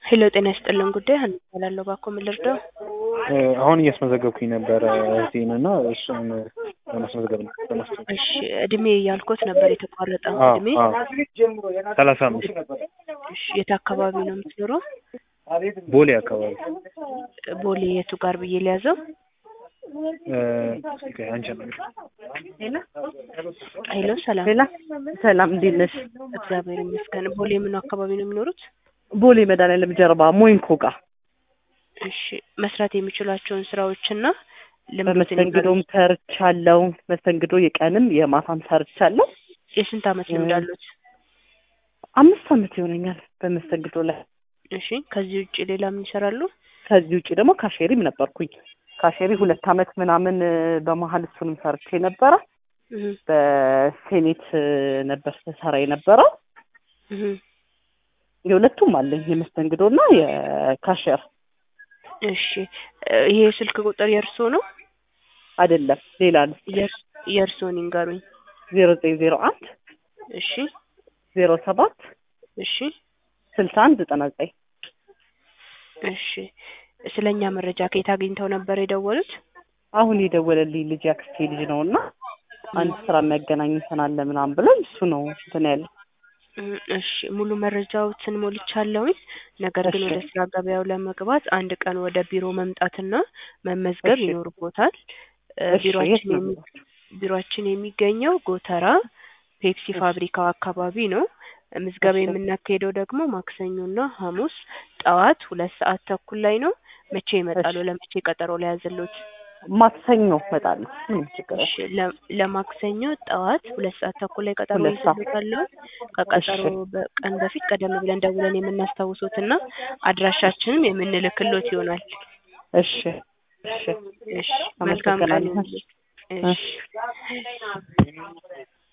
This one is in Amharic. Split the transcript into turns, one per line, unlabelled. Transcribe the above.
ሄሎ ጤና ይስጥልን ጉዳይ ሀና እባላለሁ። እባክዎ ምን ልርዳው?
አሁን እያስመዘገብኩኝ ነበረ እህቴን እና እሱን ለማስመዝገብ ነው ለማስመዝገብ።
እሺ እድሜ ያልኩት ነበር የተቋረጠው
አዎ
እድሜ።
አዎ ሰላሳ አምስት
እሺ የት አካባቢ ነው የምትኖረው?
ቦሌ አካባቢ
ቦሌ የቱ ጋር ብዬ ሊያዘው?
አንቺ
ሄሎ ሰላም
ሌላ ሰላም እንዴት ነሽ?
እግዚአብሔር ይመስገን። ቦሌ ምን አካባቢ ነው የሚኖሩት?
ቦሌ መድኃኒዓለም ጀርባ ሞይንኮ ጋር
እሺ መስራት የሚችሏቸውን ስራዎችና ልምዶትን
በመስተንግዶም ሰርቻለሁ። መስተንግዶ የቀንም የማታም ሰርቻለሁ።
የስንት አመት ልምድ አሉት?
አምስት አመት ይሆነኛል በመስተንግዶ ላይ።
እሺ ከዚህ ውጭ ሌላ ምን ይሰራሉ?
ከዚህ ውጭ ደግሞ ካሼሪም ነበርኩኝ። ካሼሪ ሁለት አመት ምናምን እ፣ በመሀል እሱንም ሰርቼ ነበረ።
እህ
በሴኔት እ፣ ነበር ስሰራ የነበረው።
እህ
የሁለቱም አለኝ የመስተንግዶና የካሼር
እሺ እ፣ ይሄ ስልክ ቁጥር የእርስዎ ነው?
አይደለም ሌላ ነው።
የእርስ- የእርስዎን ይንገሩኝ።
ዜሮ ዘጠኝ ዜሮ አንድ
እሺ
ዜሮ ሰባት
እሺ
ስልሳ አንድ ዘጠና ዘጠኝ
እሺ ስለ እኛ መረጃ ከየት አግኝተው ነበር የደወሉት?
አሁን የደወለልኝ ልጅ ያክስቴ ልጅ ነው እና አንድ ስራ የሚያገናኝተን አለ ምናምን ብሎኝ እሱ ነው እንትን ያለ
እም፣ እሺ ሙሉ መረጃዎትን ሞልቻለሁኝ። ነገር ግን
እሺ።
ወደ ስራ ገበያው ለመግባት አንድ ቀን ወደ ቢሮ መምጣትና መመዝገብ
እሺ።
ይኖርቦታል። እ፣
እሺ፣ የት
ቢሮአችን
ነው
የሚ- ቢሮአችን የሚገኘው ጎተራ ፔፕሲ
እሺ።
ፋብሪካው አካባቢ ነው። ምዝገባ
እሺ።
የምናካሄደው ደግሞ ማክሰኞና ሐሙስ ጠዋት ሁለት ሰዓት ተኩል ላይ ነው። መቼ ይመጣሉ?
እሺ።
ለመቼ ቀጠሮ ላይ ያዘሉት?
ማክሰኞ እመጣለሁ። ምንም ችግር
እሺ ለ- ለማክሰኞ ጠዋት ሁለት ሰዓት ተኩል ላይ ቀጠሮ
ሁለት ሰዓት።
ይዘሉታለሁ። ከቀጠሮ
እሺ።
በቀን በፊት ቀደም ብለን ደውለን የምናስታውሶትና አድራሻችንም የምንልክሎት ይሆናል።
እሺ እሺ
እሺ መልካም ቀን
አመሰግናለሁ።
ይሁንልዎት። እሺ